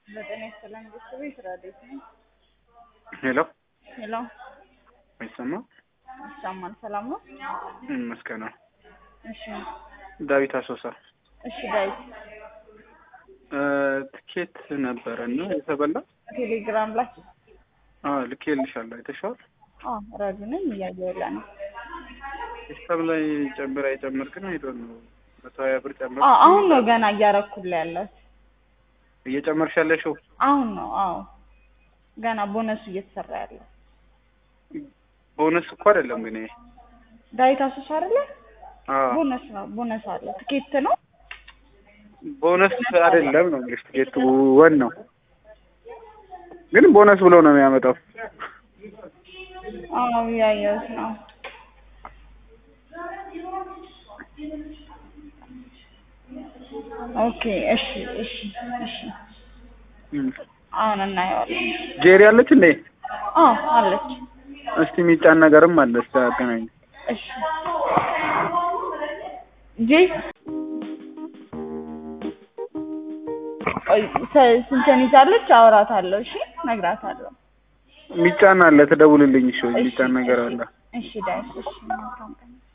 በጤና ይስጥልን ቤተሰብ ስራ እንዴት ነው? ሄሎ ሄሎ አይሰማ ይሰማል። ሰላም ነው? ይመስገን ነው። እሺ ዳዊት አሶሳ እሺ ዳዊት እ ትኬት ነበረ እና የተበላ ቴሌግራም ላይ አዎ ልኬልሻለሁ። አይተሽዋል? አዎ ረዱ ነኝ እያየሁላ ነው። ሂሳብ ላይ ጨምር አይጨምር ግን አይዶን ነው መቶ ሀያ ብር ጨምር አዎ አሁን ነው ገና እያረኩላ ያለው እየጨመርሽ ያለሽው አሁን ነው። አዎ ገና ቦነሱ እየተሰራ ያለው ቦነስ እኮ አይደለም ግን ይሄ ዳዊት አሶሳ አይደለ? አዎ ቦነስ ነው። ቦነስ አለ። ትኬት ነው። ቦነስ አይደለም ነው እንግዲህ ትኬቱ ወን ነው ግን ቦነስ ብሎ ነው የሚያመጣው። አዎ እያየሁት ነው። ኦኬ እሺ እሺ እሺ እም። አሁን እናየዋለን። ጄሪ አለች እንዴ? አዎ አለች። እስቲ የሚጫን ነገርም አለ። እስቲ አገናኝ እሺ ጄ ቆይ ስ- ስንትን ይዛለች? አውራታለሁ። እሺ እነግራታለሁ። የሚጫን አለ። ትደውልልኝ። እሺ እሺ የሚጫን ነገር አለ። እሺ ዳዊት እሺ መልካም ቀን